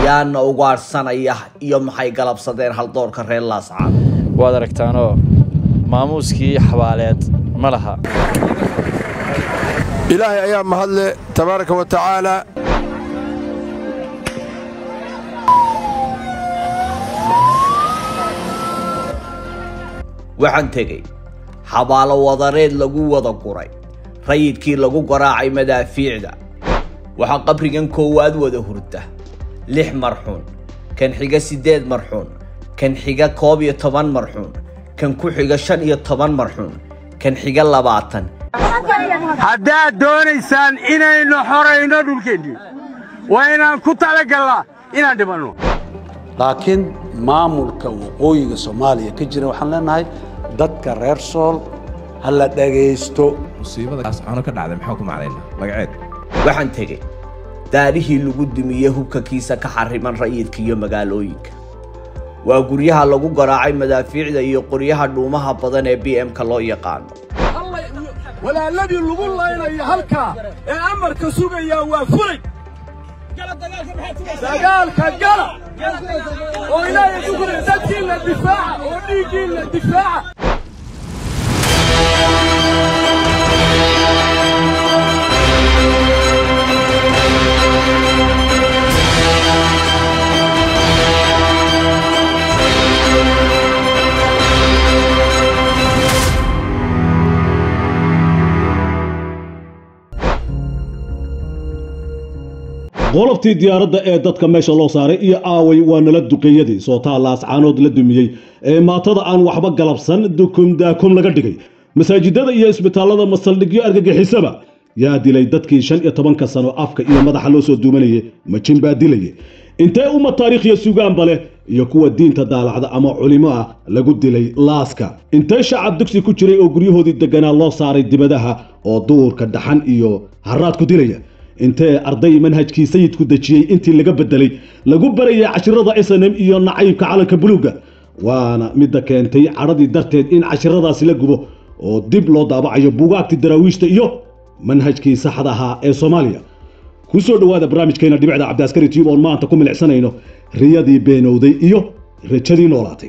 yaana ugaadhsanaya iyo maxay galabsadeen haldoorka reer laascaan waad aragtaanoo maamuuskii xabaaleed ma laha ilaahay ayaa mahadle tabaaraka wa tacaala waxaan tegey xabaalo wadareed lagu wada guray rayidkii lagu garaacay madaafiicda waxaa qabrigan koowaad wada hurda lix marxuun kan xiga siddeed marxuun kan xiga koob iyo toban marxuun kan ku xiga shan iyo toban marxuun kan xiga labaatan haddaad doonaysaan inaynu xorayno dhulkeennii waa inaan ku talagallaa inaan dhimanno laakiin maamulka waqooyiga soomaaliya ka jira waxaan leenahay dadka reer sool ha la dhagaysto musiibadaascaano ka dhacday maxaa ku macnayna magaceed waxaan tegey daarihii lagu dumiyey hubkakiisa ka xariman rayidka iyo magaalooyinka waa guryaha lagu garaacay madaafiicda iyo qoryaha dhuumaha badan ee b m-ka loo yaqaano walaaladii lagu laynayo halkaa ee amarka sugayaa waa fulay dagaalka gala oo ilaahay ku gura dadkiinna difaaca oo dhiiggiinna difaaca qoloftii diyaaradda ee dadka meesha loo saaray iyo aaway waa nala duqeeyadii sootaa laascaanood la dumiyey ee maatada aan waxba galabsan dukum daakum laga dhigay masaajidada iyo isbitaallada masaldhigyo argagixisaba yaa dilay dadkii shan iyo tobanka sano afka iyo madaxa loo soo duumanayay majin baa dilayay intee umma taariikhya sugaanba leh iyo kuwa diinta daalacda ama culimo ah lagu dilay laaska intee shacab dugsi ku jiray oo guryahoodii deganaa loo saaray dibadaha oo duurka dhaxan iyo haraad ku dilaya intee arday manhajkii sayidku dejiyey intii laga bedelay lagu barayay cashirada snm iyo nacaybka calanka buluugga waana midda keentay cadhadii darteed in cashiradaasi la gubo oo dib loo daabacayo buugaagtii daraawiishta iyo manhajkii saxda ahaa ee soomaaliya ku soo dhowaada barnaamijkeena dhibicda cabdiaskari tube oon maanta ku milicsanayno riyadii beenowday iyo rajadii noolaatay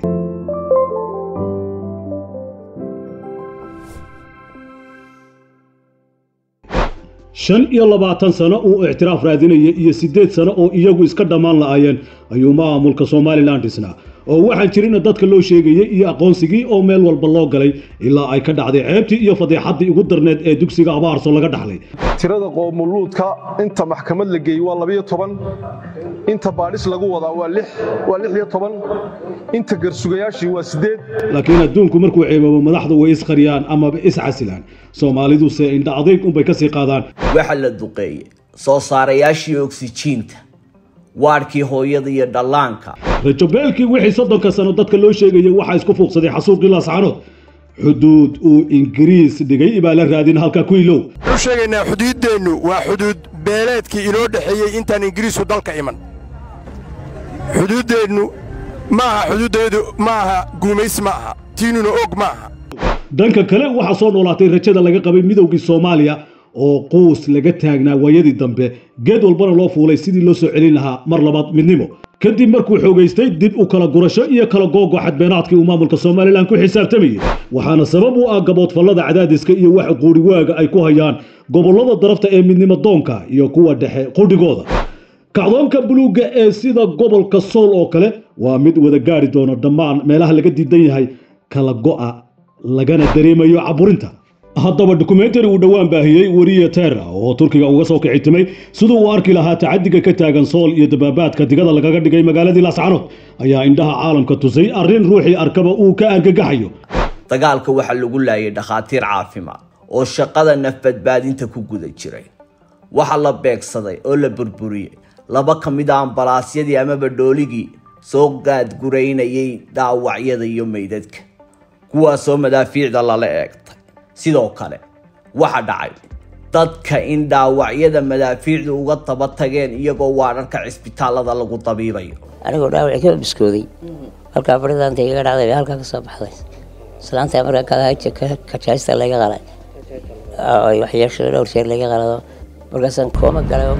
shan iyo labaatan sano uu ictiraaf raadinaya iyo siddeed sano oo iyagu iska dhammaan la'aayeen ayuu maamulka somalilan dhisnaa oo waxaan jirina dadka loo sheegayey iyo aqoonsigii oo meel walba loo galay ilaa ay ka dhacday ceebtii iyo fadeexaddii ugu darneed ee dugsiga abaarso laga dhaxlay tirada qoomuluudka inta maxkamad la geeyey waa labiyo toban inta baadhis lagu wadaa waa lix waa lix iyo toban inta garsugayaashii waa siddeed laakiin adduunku markuu ceeboobo madaxdu way isqariyaan amaba iscasilaan soomaaliduse indha adayg unbay ka sii qaadaan waxaa la duqeeyey soo saarayaashii oksijiinta waadhkii hooyada iyo dhallaanka rajobeelkii wixii soddonka sano dadka loo sheegayay waxaa isku fuuqsaday xasuuqii laascaanood xuduud uu ingiriis dhigay baa la raadin halka ku ilow waxaan u sheegaynaa xuduuddeennu waa xuduud beeleedkii inoo dhexeeyey intaan ingiriisku dalka iman xuduuddeennu ma aha xuduuddeedu ma aha guumays ma aha tiinuna og ma aha dhanka kale waxaa soo noolaatay rajada laga qabay midowgii soomaaliya oo quus laga taagnaa waayadii dambe geed walbana loo fuulay sidii loo soo celin lahaa mar labaad midnimo kadib markuu xoogaystay dib u kala gurasho iyo kala googo xadbeenaadkii uu maamulka somalilan ku xisaabtamayey waxaana sabab u ah gaboodfallada cadaadiska iyo wax quudhigaaga ay ku hayaan gobollada darafta ee midnimo doonka iyo kuwa dhexe qudhigooda kacdoonka buluugga ee sida gobolka sool oo kale waa mid wada gaari doona dhammaan meelaha laga diidan yahay kala go'a lagana dareemayo caburinta haddaba dokumentari uu dhowaan baahiyey weriye terra oo turkiga uga soo kicitimay siduu uu arki lahaa tacadiga ka taagan sool iyo dabaabaadka digada lagaga dhigay magaaladii laascanood ayaa indhaha caalamka tusay arrin ruuxii arkaba uu ka argagaxayo dagaalka waxaa lagu laayay dhakhaatiir caafimaad oo shaqada nafbadbaadinta ku guda jiray waxaa la beegsaday oo la burburiyey laba ka mid a ambalaasyadii amaba dhooligii soo gaadguraynayay dhaawacyada iyo meydadka kuwaasoo madaafiicda lala eegtay sidoo kale waxa dhacay dadka in dhaawacyada madaafiicdu uga daba tageen iyagoo waadharka cisbitaallada lagu dabiibayo anigoo dhaawaci ka biskooday halkaa baridaanta igaga dhacday bay halkaa ka soo baxday islaanta markaa kajaasta laga qalay waxyeesho dhowr jeer laga qalado markaasaan kooma galay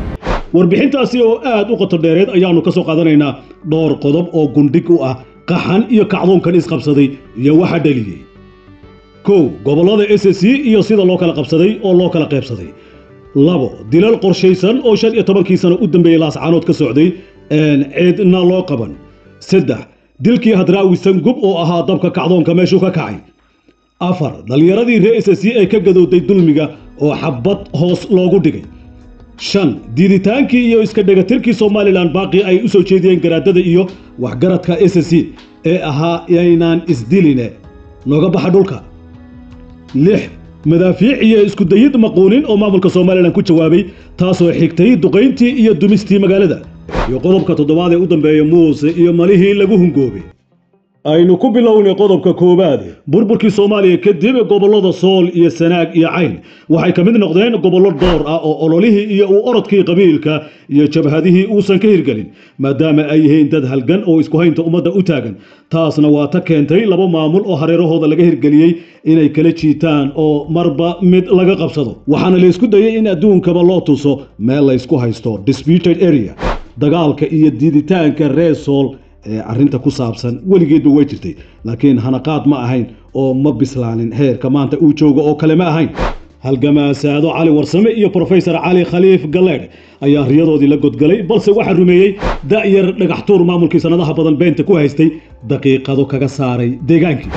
warbixintaasi oo aad u qoto dheereed ayaannu ka soo qaadanaynaa dhowr qodob oo gundhig u ah qaxan iyo kacdoonkan isqabsaday iyo waxa dhaliyey kow gobollada s c iyo sida loo kala qabsaday oo loo kala qaybsaday labo dilal qorshaysan oo shan iyo tobankii sano u dambeeyey laascaanood ka socday een ceedna loo qaban saddex dilkii hadraawi sangub oo ahaa dabka kacdoonka meeshuu ka kacay afar dhallinyaradii reer s c ee ka gadowday dulmiga oo xabad hoos loogu dhigay shan diiditaankii iyo iska dhegatirkii somalilan baaqii ay u soo jeediyeen garaadada iyo waxgaradka s c ee ahaa yaynaan isdiline nooga baxa dhulka lix madaafiic iyo isku dayid maquunin oo maamulka somalilan ku jawaabay taasoo xigtay duqayntii iyo dumistii magaalada iyo qodobka toddobaad ee u dambeeya muuse iyo malihii lagu hungoobay aynu ku bilownay qodobka koowaad burburkii soomaaliya kadib gobollada sool iyo sanaag iyo cayn waxay ka mid noqdeen gobollo dhowr ah oo ololihii iyo u orodkii qabiilka iyo jabhadihii uusan ka hirgelin maadaama ay yihiin dad halgan oo isku haynta ummadda u taagan taasna waa ta keentay laba maamul oo hareerahooda laga hirgeliyey inay kala jiitaan oo marba mid laga qabsado waxaana la isku dayay in adduunkaba loo tuso meel la ysku haysto disputed area dagaalka iyo diiditaanka reer sool ee arrinta ku saabsan weligeedba way jirtay laakiin hanaqaad ma ahayn oo ma bislaanin heerka maanta uu joogo oo kale ma ahayn halgamaasaado cali warsame iyo profesor cali khaliif galleedh ayaa riyadoodii la godgalay balse waxaa rumeeyey da'yar dhagaxtuur maamulkii sannadaha badan beenta ku haystay daqiiqado kaga saaray deegaankii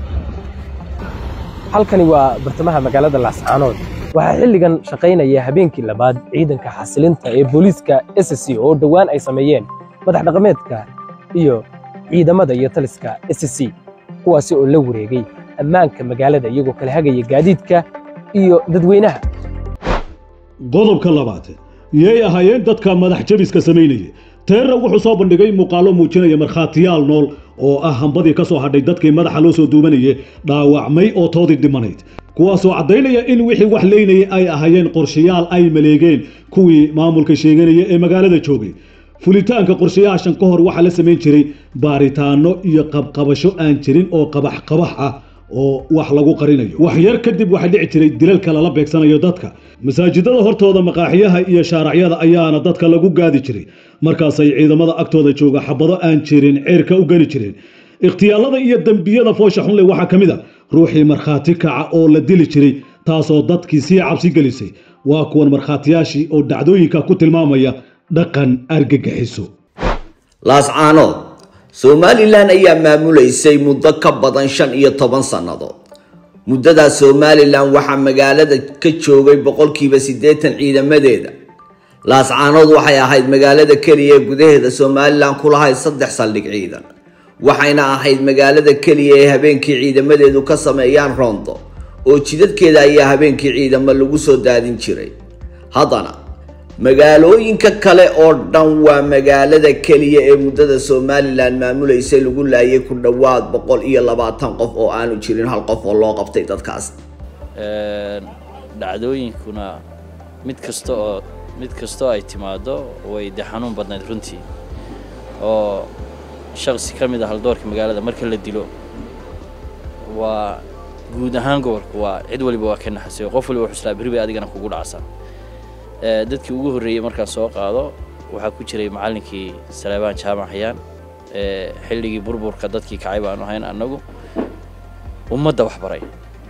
halkani waa bartamaha magaalada laascaanood waxaa xilligan shaqaynaya habeenkii labaad ciidanka xasilinta ee booliiska s c oo dhowaan ay sameeyeen madax dhaqameedka iyo ciidamada iyo taliska s c kuwaasi oo la wareegay ammaanka magaalada iyagoo kala hagaya gaadiidka iyo dadweynaha qodobka labaad yay ahaayeen dadka madax jabiska samaynaya teerra wuxuu soo bandhigay muuqaallo muujinaya markhaatiyaal nool oo ah hambadii ka soo hadhay dadkii madaxa loo soo duubanayay dhaawacmay oo toodii dhimanayd kuwaasoo caddaynaya in wixii wax leynayay ay ahaayeen qorshayaal ay maleegeen kuwii maamulka sheeganaya ee magaalada joogay fulitaanka qorshayaashan ka hor waxaa la samayn jiray baaritaano iyo qabqabasho aan jirin oo qabax qabax ah oo wax lagu qarinayo wax yar kadib waxaa dhici jiray dilalka lala beegsanayo dadka masaajidada hortooda maqaaxiyaha iyo shaaracyada ayaana dadka lagu gaadi jiray markaasay ciidamada agtooda jooga xabado aan jirin ceerka u geli jireen ikhtiyaalada iyo dembiyada foosha xunle waxaa ka mid a ruuxii markhaati kaca oo la dili jiray taasoo dadkii sii cabsi gelisay waa kuwan markhaatiyaashii oo dhacdooyinka ku tilmaamaya dhaqan argagixiso laascaanood somalilan ayaa maamulaysay muddo ka badan shan iyo toban sannadood muddadaas somalilan waxaa magaalada ka joogay boqolkiiba siddeetan ciidamadeeda laascaanood waxay ahayd magaalada keliya ee gudaheeda somalilan ku lahayd saddex saldhig ciidan waxayna ahayd magaalada keliya ee habeenkii ciidamadeedu ka sameeyaan rondo oo jidadkeeda ayaa habeenkii ciidamo lagu soo daadin jiray haddana magaalooyinka kale oo dhan waa magaalada keliya ee muddada somalilan maamulaysay lagu laayay ku dhowaad boqol iyo labaatan qof oo aanu jirin hal qof oo loo qabtay dadkaas dhacdooyinkuna mid kasta oo mid kastoo ay timaado way de xanuun badnayd runtii oo shaksi ka mid ah haldoorka magaalada marka la dilo waa guud ahaan gobolka waa cid waliba waa ka naxasay qof waliba wuxuu islaa berri bay adigana kugu dhacsaa dadkii ugu horreeyey markaan soo qaado waxaa ku jiray macallinkii saleebaan jaamac hayaan xilligii burburka dadkii kacay baanu ahayn annagu ummadda wax baray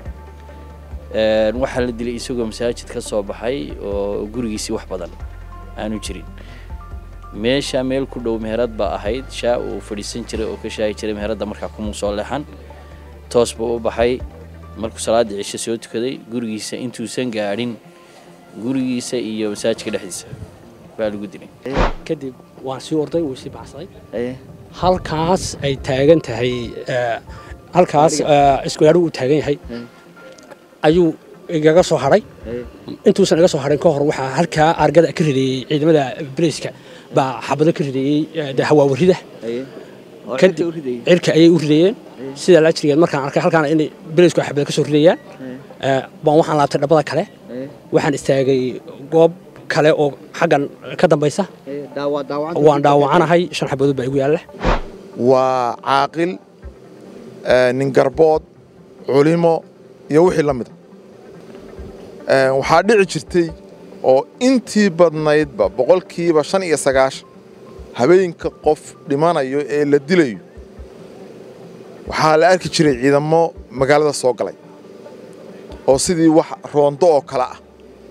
waxaa la dilay isagoo masaajid ka soo baxay oo gurigiisii wax badan aanu jirin meesha meel ku dhow meherad baa ahayd shaa uu fadhiisan jiray oo ka shaahi jiray meheradda markaa kumuu soo leexan toos buu u baxay markuu salaaddii cisho soo tukaday gurigiisa intuusan gaadhin gurigiisa iyo masaajidka dhexdiisa baa lagu dilay kadib waan sii orday wuu sii baxsaday halkaas ay taagan tahay halkaas iskuyaadhu uu taagan yahay ayuu igaga soo hadhay intuusan iga soo hadhin ka hor waxaa halkaa argada ka rideeyey ciidamada bariiska baa xabado ka rideeyey hawaawarida kadib cirka ayay u rideeyeen sidaa laajrigeed markaan arkay halkaana inay bariisku xabado ka soo ridayaan baan waxaan laabtay dhabbada kale waxaan istaagay goob kale oo xaggan ka dambaysa waan dhaawacanahay shan xabadood baa igu yaalla waa caaqil nin garbood culimo iyo wixii la mida waxaa dhici jirtay oo intii badnaydba boqolkiiba shan iyo sagaashan habeenka qof dhimanayo ee la dilayo waxaa la arki jiray ciidamo magaalada soo galay oo sidii wax roondo oo kale ah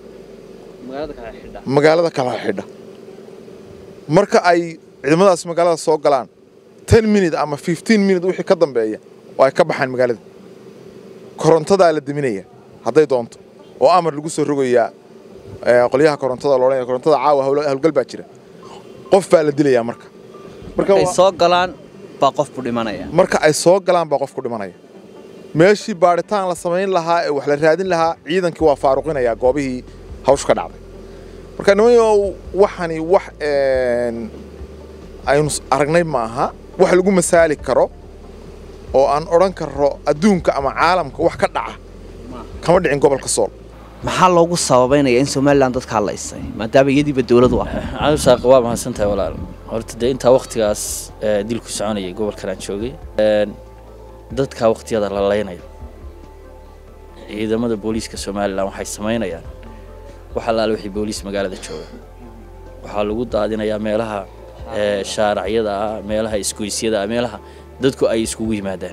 magaalada kala xidha marka ay ciidamadaas magaalada soo galaan ten minute ama fifteen minute wixii ka dambeeya oo ay ka baxaan magaalada korontadaa la deminaya hadday doonto oo amar lagu soo rogayaa qolyaha korontada loodhanaya korontada caawa howlgal baa jira qof baa la dilayaa marka markay soo galaan baa qofku dhimanaya marka ay soo galaan baa qofku dhimanaya meeshii baadhitaan la samayn lahaa ee wax la raadin lahaa ciidankii waa faaruqinayaa goobihii hawshu ka dhacday marka nimanyow waxani wax aynu aragnay ma aha wax lagu masaali karo oo aan odhan karro adduunka ama caalamka wax ka dhaca kama dhicin gobolka sool maxaa loogu sababaynaya in somalilan dadkaa laysay maadaama iyadiiba dowladu ah cabdisaaq waa mahadsantahay walaal horta dee intaa waktigaas dilku soconayay gobolkan aan joogay dadka waktiyada la laynayo ciidamada booliiska somalilan waxay samaynayaan wax allaale wixii booliis magaalada jooga waxaa lagu daadinayaa meelaha shaaracyada ah meelaha isgoysyada ah meelaha dadku ay iskugu yimaadaan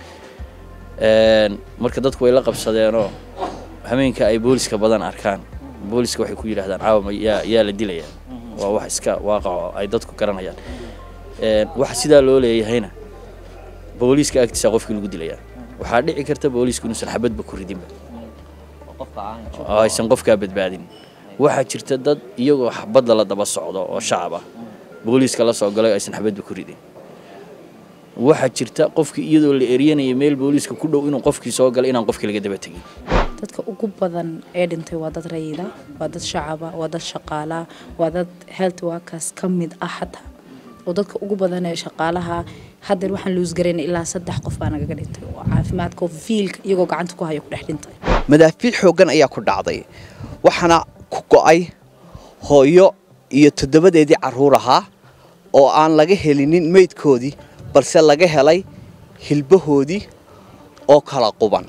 marka dadku way la qabsadeenoo hameenka ay booliska badan arkaan booliska waxay ku yidhahdaan caawa yaa yaa la dilayaa waa wax iska waaqaco ay dadku garanayaan waxa sidaa loo leeyahayna booliiska agtiisa qofkii lagu dilayaa waxaa dhici karta booliisku inuusan xabadba ku ridinba oo aysan qofkaa badbaadin waxaa jirta dad iyagoo xabadda la daba socdo oo shacab ah booliiska la soo galay aysan xabadba ku ridin waxaa jirta qofkii iyadoo la eryanaya meel booliiska ku dhow inuu qofkii soo galay inaan qofkii laga daba tegin dadka ugu badan ee dhintay waa dad rayida waa dad shacaba waa dad shaqaalaa waa dad health workers ka mid ah xataa oo dadka ugu badan ee shaqaalaha haddeer waxaan luusgarayna ilaa saddex qof baa nagaga dhintay oo caafimaadka oo fiilka iyagoo gacanta ku haya ku dhex dhintay madaafiic xooggan ayaa ku dhacday waxaana ku go'ay hooyo iyo toddobadeedii carruur ahaa oo aan laga helinin meydkoodii balse laga helay hilbahoodii oo kala quban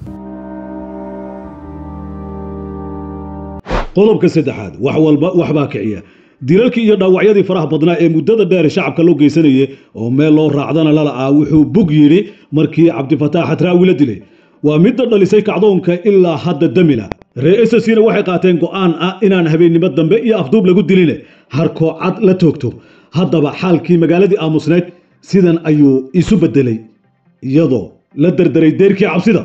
qodobka saddexaad wax walba waxbaa kiciya dilalkii iyo dhaawacyadii faraha badnaa ee muddada dheer shacabka loo geysanayay oo meel loo raacdana lala'aa wuxuu bug yidhi markii cabdifataax xatraawi la dilay waa midda dhalisay kacdoonka ilaa hadda damila ree esasina waxay qaateen go'aan ah inaan habeennimo dambe iyo afduub lagu diline harkoo cad la toogto haddaba xaalkii magaaladii aamusneyd sidan ayuu isu beddelay iyadoo la derderay deerkii cabsida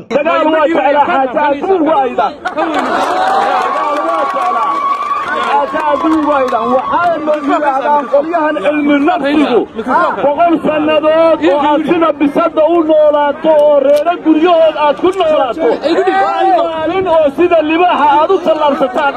qolyahan cilmi nafsigu boqol sannadood oo aad sida bisada u noolaato oo reero guryahood aad ku noolaato hal maalin oo sida libaaxa aad u tallaabsataan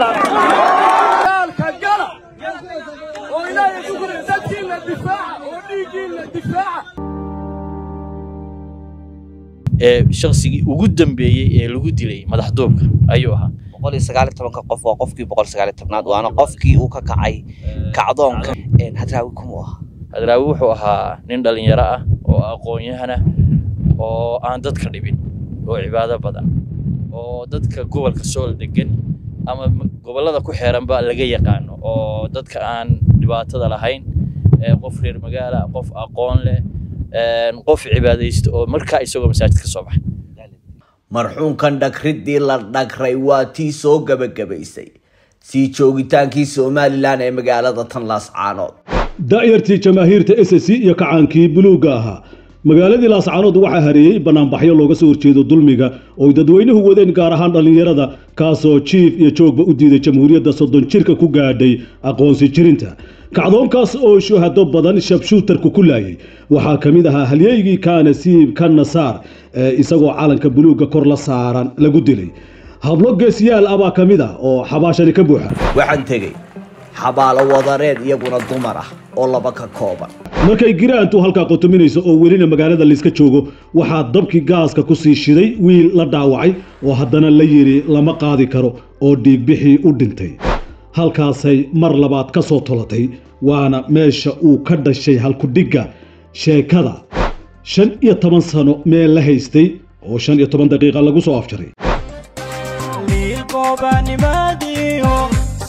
ee shaqsigii ugu dambeeyey ee lagu dilay madaxduubka ayuu ahaa qof waa qofkii aad waana qofkii uu ka kacay kacdoonka hadraawi kumu ah hadraawi wuxuu ahaa nin dhallinyaro ah oo aqoon-yahana oo aan dadka dhibin oo cibaado badan oo dadka gobolka sool degan ama gobollada ku xeeranba laga yaqaano oo dadka aan dhibaatada lahayn qof reer magaala qof aqoon leh qof cibaadaysta oo markaa isagoo masaajid ka soo baxay marxuunkan dhagriddii la dhagray waa tii soo gebagabaysay sii joogitaankii somalilan ee magaalada tanlaas caanood da'yartii jamaahiirta s c iyo kacaankii buluugga ahaa magaaladii laascaanood waxaa hareeyey bannaanbaxyo looga soo horjeedo dulmiga ooy dadweynuhu wadeen gaar ahaan dhallinyarada kaasoo jiif iyo joogba u diiday jamhuuriyadda soddon jirka ku gaadhay aqoonsi jirinta kacdoonkaas oo shuhado badan shabshuutarku ku laayay waxaa ka mid ahaa halyeygii kaanasiib ka nasaar ee isagoo calanka buluugga kor la saaran lagu dilay hablo geesiyaal ah baa ka mid ah oo xabaashani ka buuxa waxaan tegey xabaalo wadareed iyaguna dumar ah oo laba ka kooban markay giraantu halkaa qotominayso oo welina magaalada layska joogo waxaa dabkii gaaska ku sii shiday wiil la dhaawacay oo haddana la yidhi lama qaadi karo oo dhiigbixii u dhintay halkaasay mar labaad ka soo tolatay waana meesha uu ka dhashay halkudhigga sheekada shan iyo toban sano meel la haystay oo shan iyo toban daqiiqa lagu soo afjaray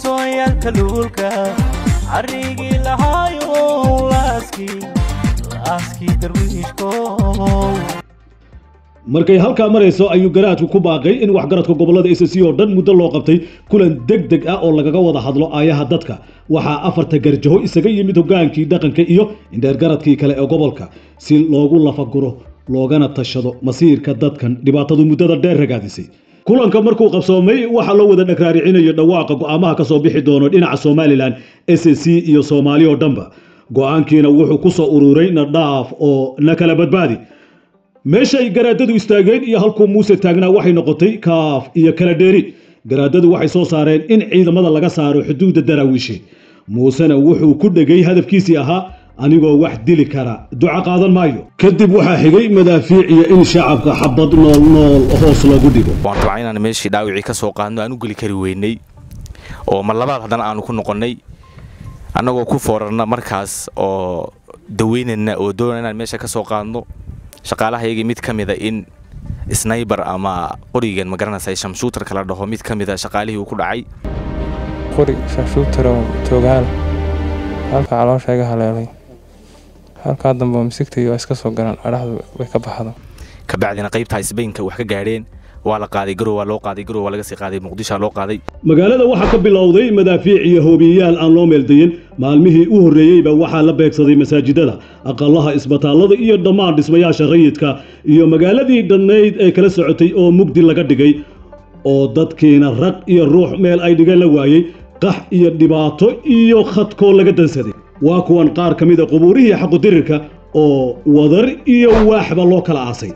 deegaanka luulka carrigii lahaayo laaskii laaskii darwiishkow markay halkaa marayso ayuu garaadku ku baaqay in waxgaradka gobollada s c oo dhan muddo loo qabtay kulan deg deg ah oo lagaga wada hadlo aayaha dadka waxaa afarta garjaho isaga yimid hogaankii dhaqanka iyo indheergaradkii kale ee gobolka si loogu lafaguro loogana tashado masiirka dadkan dhibaatadu muddada dheer ragaadisay kulanka markuu qabsoomay waxaa loo wada dhagraaricinayo dhawaaqa go'aamaha ka soo bixi doono dhinaca somalilan s c iyo soomaali oo dhanba go'aankiina wuxuu ku soo ururay na dhaaf oo na kala badbaadi meeshay garaadadu istaageen iyo halkuu muuse taagnaa waxay noqotay kaaf iyo kala dheeri garaadadu waxay soo saareen in ciidamada laga saaro xuduudda daraawiishe muusena wuxuu ku dhegay hadafkiisii ahaa anigoo wax dili kara duco qaadan maayo kadib waxaa xigay madaafiic iyo in shacabka xabad nool nool hoos loogu dhigo waan rabaa inaan meeshii dhaawicii ka soo qaadno aan u geli kari weynay oo mar labaad haddana aanu ku noqonnay annagoo ku foorarna markaas oo daweynayna oo doonana inaan meesha ka soo qaadno shaqaalahayagii mid ka mida in snaybar ama qorigan magaranaysa shamshuutarka la dhaho mid ka mida shaqaalihii uu ku dhacay qori shamshuutarow toogaal halka caloosha iga haleelay halkaa dambe misigtay waa iska soo garan adhaxdu way ka baxdo kabacdina qaybta isbaynka wax ka gaadheen waa la qaaday garow waa loo qaaday garow waa laga sii qaaday muqdishoa loo qaaday magaalada waxaa ka bilowday madaafiic iyo hoobiyeyaal aan loo meeldayin maalmihii u horreeyeyba waxaa la beegsaday masaajidada aqalaha isbitaallada iyo dhammaan dhismayaasha rayidka iyo magaaladii dhannayd ee kala socotay oo mugdi laga dhigay oo dadkiina rag iyo ruux meel ay dhigeen la waayey qax iyo dhibaato iyo khadkoo laga dansaday waa kuwan qaar ka mida qubuurihii xaqudirirka oo wadar iyo waaxba loo kala aasay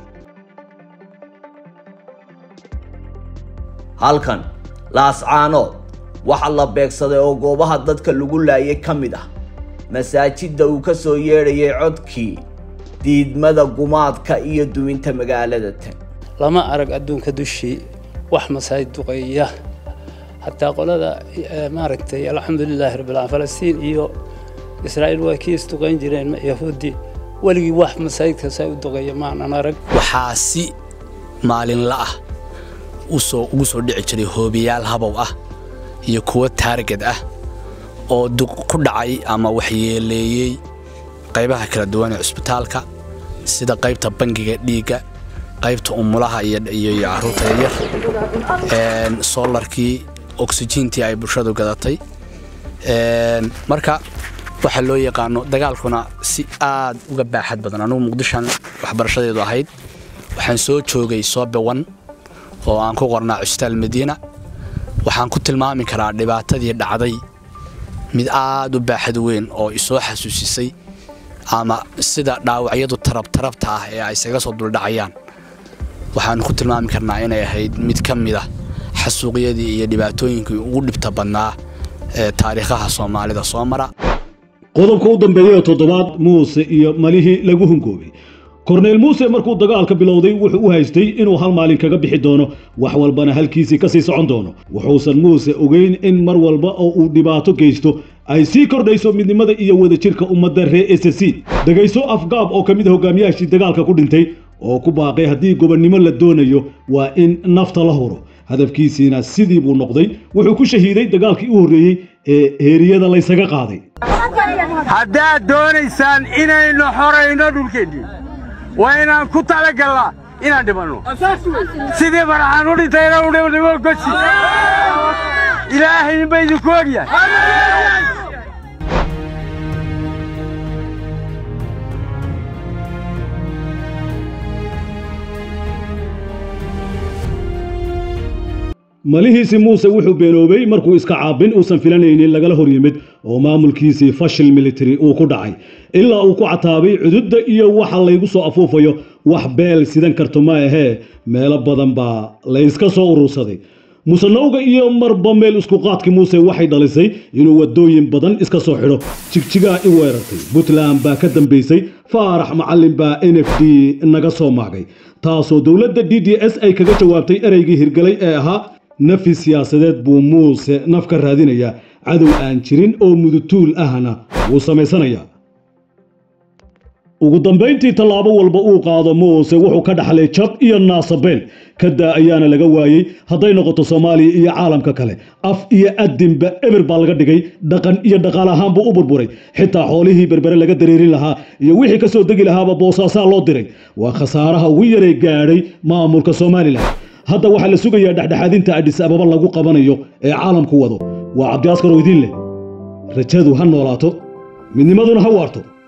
halkan laascaanood waxaa la beegsaday oo goobaha dadka lagu laayay ka mid ah masaajidda uu ka soo yeedhayay codkii diidmada gumaadka iyo duminta magaalada tan lama arag adduunka dushii wax masaajid duqeeya hataa qolada maaragtay alxamdulilaahi rabbilcaalamiin falastiin iyo israa'iil waa kii isduqayn jireen yahuudi weligii wax masaajidkaasa u duqeeya maanan arag waxaa si maalinla ah usoo ugu soo dhici jiray hoobiyaal habow ah iyo kuwo taargad ah oo ku dhacay ama waxyeeleeyey qaybaha kala duwan ee cusbitaalka sida qaybta bangiga dhiigga qaybta umulaha iyo caruurta yaryar soolarkii oksijiintii ay bulshadu gadatay marka waxaa loo yaqaano dagaalkuna si aad uga baaxad badan anugu muqdishan waxbarashadeedu ahayd waxaan soo joogay soobewan oo aan ku qornaa cusbitaal madiina waxaan ku tilmaami karaa dhibaatadii dhacday mid aad u baaxad weyn oo isoo xasuusisay ama sida dhaawacyadu tarabtarabta ah ee ay isaga soo duldhacayaan waxaan ku tilmaami karnaa inay ahayd mid ka mid ah xasuuqyadii iyo dhibaatooyinkii ugu dhibta badnaa ee taariikhaha soomaalida soo mara qodobka u dambeeya ee toddobaad muuse iyo malihii lagu hungoobay korneyl muuse markuu dagaalka bilowday wuxuu u haystay inuu hal maalin kaga bixi doono wax walbana halkiisii ka sii socon doono wuxuusan muuse ogeyn in mar walba oo uu dhibaato geysto ay sii kordhayso midnimada iyo wadajirka ummadda reer s c dhegayso afgaab oo ka mid a hogaamiyaashii dagaalka ku dhintay oo ku baaqay haddii gobonnimo la doonayo waa in nafta la huro hadafkiisiina sidii buu noqday wuxuu ku shahiiday dagaalkii u horreeyey ee heeriyada laysaga qaaday haddaad doonaysaan inaynu xorayno dhulkeennii waa inaan ku talagallaa inaan dhimanno sidii faraxaan u dhintayna u dhimo gosi ilaahay inba idinku ogyahay malihiisi muuse wuxuu beenoobay markuu iska caabin uusan filanaynin lagala hor yimid oo maamulkiisii fashil military uu ku dhacay ilaa uu ku cataabay cududda iyo waxa laygu soo afuufayo wax beel sidan karto ma ahee meelo badan baa layska soo urursaday musanowga iyo marba meel isku qaadkii muuse waxay dhalisay inuu wadooyin badan iska soo xidho jigjigaa i weerartay puntland baa ka dambaysay faarax macallin baa n f d naga soo maagay taasoo dowladda d d s ay kaga jawaabtay ereygii hirgalay ee ahaa nafi siyaasadeed buu muuse naf ka raadinayaa cadow aan jirin oo mudutuul ahna wuu samaysanayaa ugu dambayntii tallaabo walba uu qaado muuse wuxuu ka dhaxlay jab iyo naasabeel kadaa ayaana laga waayey hadday noqoto soomaaliya iyo caalamka kale af iyo adinba eber baa laga dhigay dhaqan iyo dhaqaal ahaan buu u burburay xitaa xoolihii berbere laga dareerin lahaa iyo wixii ka soo degi lahaaba boosaasaa loo diray waa khasaaraha ugu yaray gaadhay maamulka somalilan hadda waxaa la sugayaa dhexdhexaadinta adhis ababa lagu qabanayo ee caalamku wado waa cabdi askar oo idiin leh rajadu ha noolaato midnimaduna ha waarto